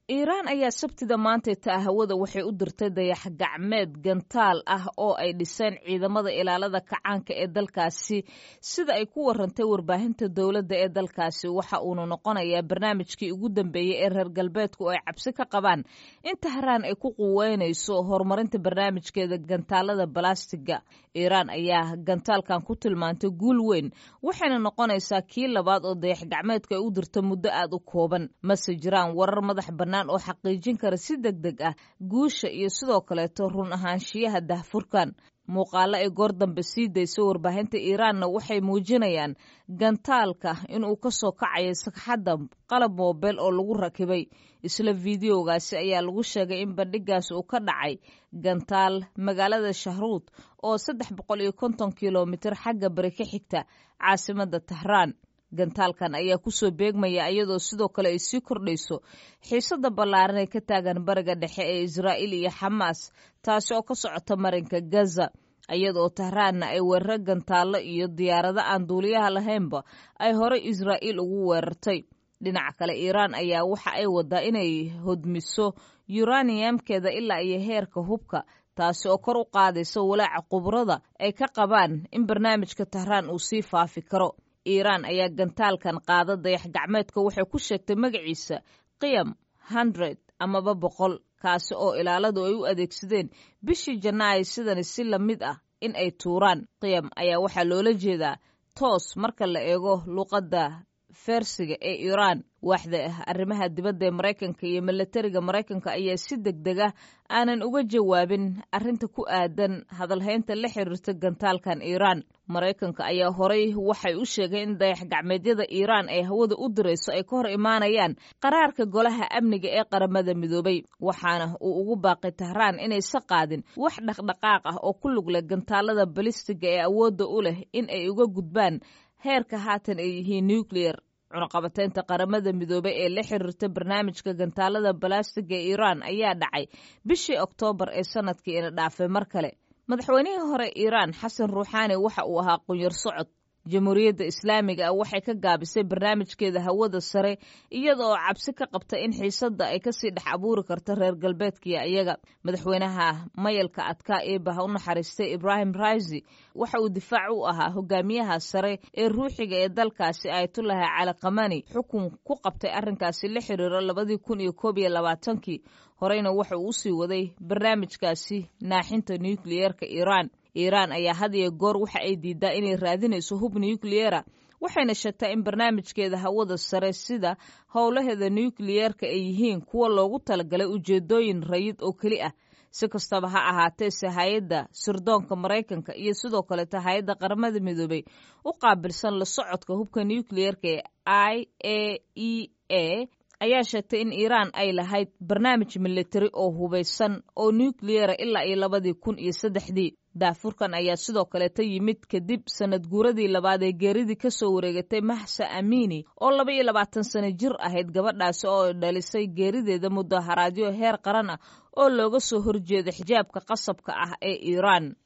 iiraan ayaa sabtida maantay taa hawada waxay u dirtay dayax gacmeed gantaal ah oo ay dhiseen ciidamada ilaalada kacaanka ee dalkaasi sida ay ku warantay warbaahinta dowladda ee dalkaasi waxa uuna noqonayaa barnaamijkii ugu dambeeyey ee reer galbeedku ay cabsi ka qabaan in tahraan ay ku quweynayso horumarinta barnaamijkeeda gantaalada balastiga iiraan ayaa gantaalkan ku tilmaantay guul weyn waxayna noqonaysaa kii labaad oo dayax gacmeedka ay u dirta muddo aad u kooban mase jiraan warar madax bannaan oo xaqiijin kara si deg deg ah guusha iyo sidoo kaleeto run ahaanshiyaha dahfurkan muuqaalo ay goor dambe sii dayso warbaahinta iiraanna waxay muujinayaan gantaalka inuu ka soo kacayo sagxadda qalab moobeel oo lagu rakibay isla fideogaasi ayaa lagu sheegay in bandhigaas uu ka dhacay gantaal magaalada shahruud oo saddex boqol iyo konton kilomitir xagga bari ka xigta caasimadda tahraan gantaalkan ayaa kusoo beegmaya iyadoo sidoo kale ay sii kordhayso xiisada ballaaran ee ka taagan bariga dhexe ee israa'iil iyo xamaas taasi oo ka socota marinka gaza iyadaoo tahraanna ay weeraro gantaallo iyo diyaarado aan duuliyaha lahaynba ay horey israa'iil ugu weerartay dhinaca kale iiraan ayaa waxa ay wadaa inay hodmiso yuraniyamkeeda ilaa iyo heerka hubka taasi oo kor u qaadaysa walaaca khubrada ay ka qabaan in barnaamijka tahraan uu sii faafi karo iiraan ayaa gantaalkan qaada dayax gacmeedka waxay ku sheegtay magaciisa qiyam hundred amaba boqol kaasi oo ilaaladu ay u adeegsadeen bishii janaayo sidani si la mid ah in ay tuuraan qiyam ayaa waxaa loola jeedaa toos marka la eego luuqadda fersiga ee iiraan waaxda arrimaha dibadda ee maraykanka iyo milatariga maraykanka ayaa si deg deg ah aanan uga jawaabin arrinta ku aadan hadalhaynta la xiriirta gantaalkan iiraan maraykanka ayaa horey waxay u sheegeen in dayax gacmeedyada iiraan ay hawada u dirayso ay ka hor imaanayaan qaraarka golaha amniga ee qaramada midoobay waxaana uu ugu baaqay tahraan inaysa qaadin wax dhaqdhaqaaq ah oo ku lug leh gantaalada balistiga ee awoodda u leh in ay uga gudbaan heerka haatan ay yihiin nucleyer cunaqabateynta qaramada midoobey ee la xiriirta barnaamijka gantaalada balastiga ee iiraan ayaa dhacay bishii oktoobar ee sanadkii ina dhaafay mar kale madaxweynihii hore iiraan xasan ruuxaani waxa uu ahaa qunyar socod jamhuuriyadda islaamiga ah waxay ka gaabisay barnaamijkeeda hawada sare iyada oo cabsi ka qabta in xiisadda ay kasii dhex abuuri karta reer galbeedkiyo iyaga madaxweynaha mayalka adkaa eebaha u naxariistay ibraahim raisi waxa uu difaac u ahaa hogaamiyaha sare ee ruuxiga ee dalkaasi ayatullahi cali kamani xukun ku qabtay arrinkaasi la xiriiro labadii kun iyo koob iyo labaatankii horeyna waxa uu usii waday barnaamijkaasi naaxinta nukliyeerka iiraan iiraan ayaa had iyo goor waxa ay diidaa inay raadinayso hub nukliyera waxayna sheegtaa in barnaamijkeeda hawada sare sida howlaheeda nukliyeerka ay yihiin kuwa loogu talagalay ujeedooyin rayid oo keli ah si kastaba ha ahaateese hay-adda sirdoonka maraykanka iyo sidoo kaleeta hay-adda qaramada midoobey u qaabilsan la socodka hubka nukliyerka ee i a e a ayaa sheegtay in iiraan ay lahayd barnaamij militari oo hubaysan oo nukliyera ilaa iyo labadii kun iyo saddexdii daafurkan ayaa sidoo kaleeta yimid kadib sanad guuradii labaad ee geeridii ka soo wareegatay mahsa amiini oo laba iyo labaatan sano jir ahayd gabadhaasi oo dhalisay geerideeda mudaharaadyo heer qaran ah oo looga soo horjeeda xijaabka qasabka ah ee iiraan